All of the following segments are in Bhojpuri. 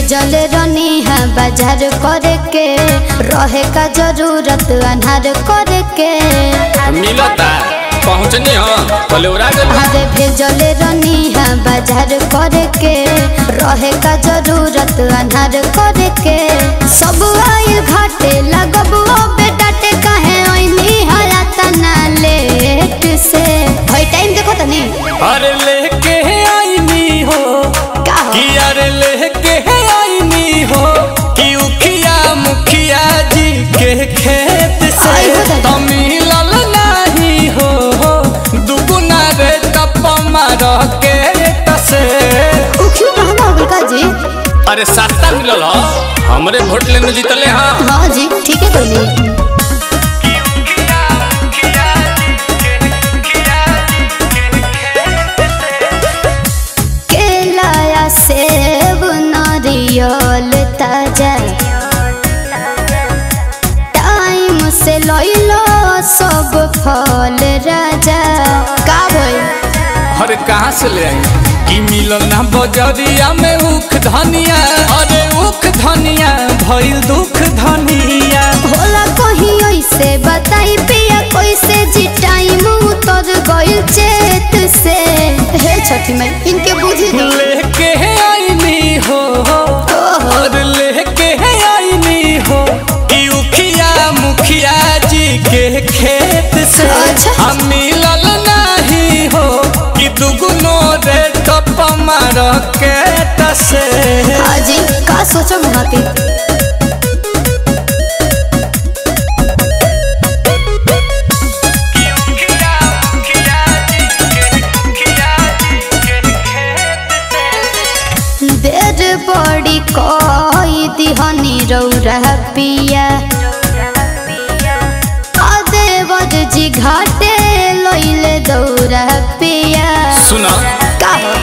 भेजल रनी है बाजार करे के रहे का जरूरत अनहार करे के मिलता पहुँचनी हो पलेवरा गल अरे भेजल रनी है बाजार करे के रहे का जरूरत अनहार करे के सब आइल घाटे लगब बेटा टे कहे ओइनी हला तना लेट से भाई टाइम देखो तनी अरे लेके आईनी हो का हो कि अरे लेके आईनी हो कि उखिया मुखिया जी के खेत से आई हो दादा। तो मिलल नहीं हो दुगुना रे टप मार के तसे उ क्यों महंगा हो गइल का जी अरे सस्ता मिलल हो हमरे वोट लेने जीतले हाँ हाँ जी ठीक है कोई केला सेब नारियल ताजा टाइम से लइलो सब फल राजा का भइल अरे कहाँ से ले आई कि मिलल ना बजरिया में उख धनिया अरे उख धनिया भइल दुख धनिया होला कहीं ऐसे बताई पिया कैसे जी टाइम उतर गइल चेत से हे छठी माई इनके बुझी दो लेके आईनी हो और लेके आईनी हो कि उखिया मुखिया जी के खेत से अच्छा। हम मिलल नहीं हो कि दुगुनो रे टप मार के तसे हाजी का सोचो महाती देर बड़ी कोई दिहनी रौरा पिया देवद जी घाटे लइले दौरा पिया सुना का हो?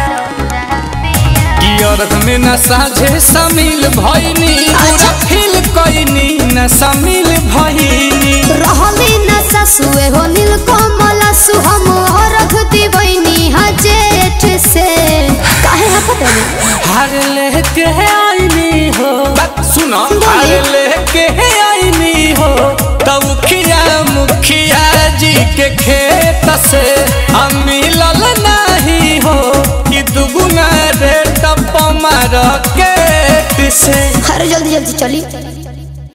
कि अर्थ में न साझे शामिल भइनी पूरा फील कइनी न शामिल भइनी रहली न ससुए हो नील कमला सुहम रख दिबैनी हा जेठ से काहे हफत है हर लेके आईनी हो बात सुनो हर लेके आईनी हो तब खिया मुखिया जी के खेत से हम मिलल नहीं हो कि दुगुना रे टप मार के से अरे जल्दी जल्दी चली